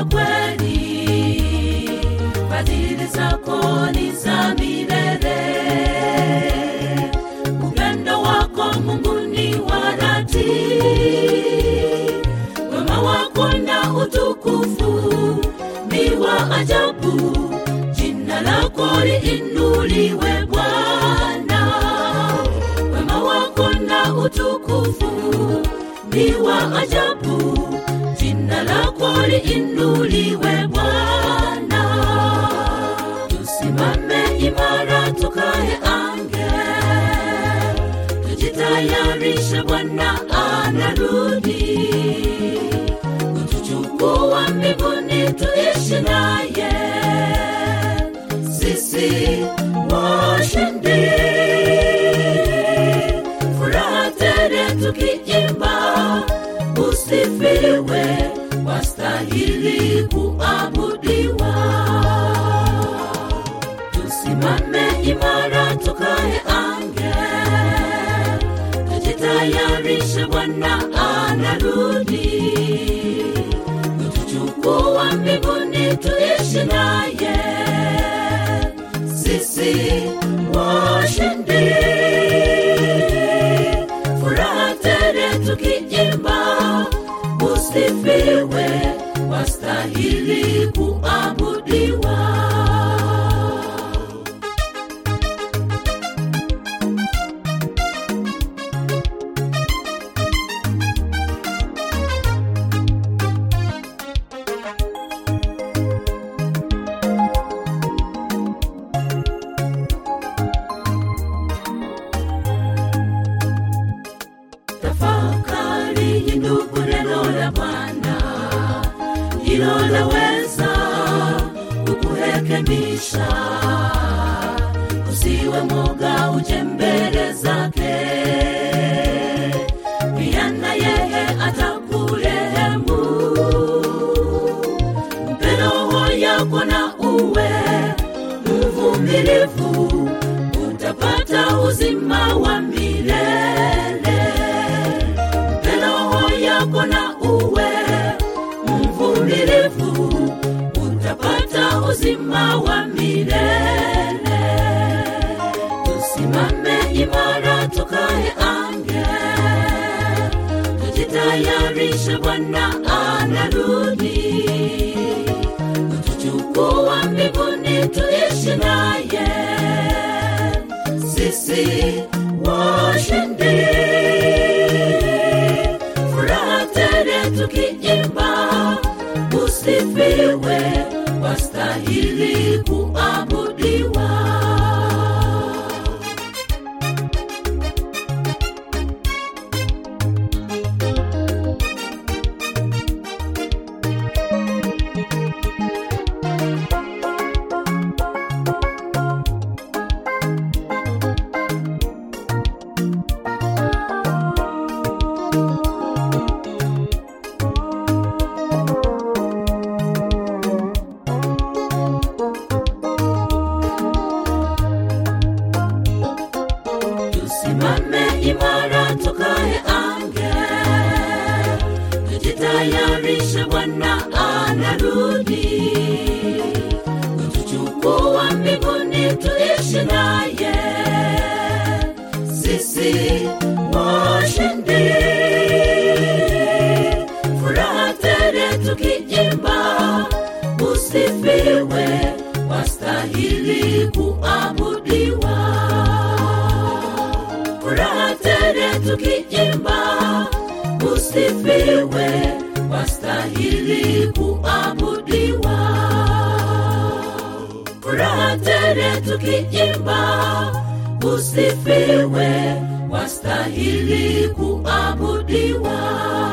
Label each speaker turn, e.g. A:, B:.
A: wa kweli, fadhili zako ni za milele. Upendo wako Mungu ni wa dhati, wema wako na utukufu ni wa ajabu. Jina lako liinuliwe Bwana, wema wako na utukufu ni wa ajabu. Jina lako liinuliwe Bwana, tusimame imara, tukae ange, tujitayarishe, Bwana anarudi kutuchukua mbinguni, tuishi naye sisi washindi, furaha tele tukiimba, usifiwe, wastahili kuabudiwa. Tusimame imara, tukae ange, tujitayarishe, Bwana anarudi kutuchukua mbinguni, tuishi naye sisi washindi, furaha tele tukiimba, usifiwe, wastahili kuabudiwa. Tafakari ndugu, neno la Bwana hilo laweza kukurekebisha. Usiwe moga, uje mbele zake, pia na yeye atakurehemu. Mpe roho yako na uwe mvumilivu, utapata uzima wa milele mpe roho yako na uwe mvumilivu, utapata uzima wa milele. Tusimame imara, tukae ange, tujitayarishe, Bwana anarudi kutuchukua mbinguni, tuishi naye sisi washindi furaha tele tukiimba, usifiwe, wastahili kuabudiwa. tusimame imara, tukae ange, tujitayarishe, Bwana anarudi kutuchukua mbinguni, tuishi naye sisi washindi, furaha tele tukiimba, usifiwe, wastahili kuabudiwa furaha tele tukiimba, usifiwe, wastahili kuabudiwa. Furaha tele tukiimba, usifiwe, wastahili kuabudiwa.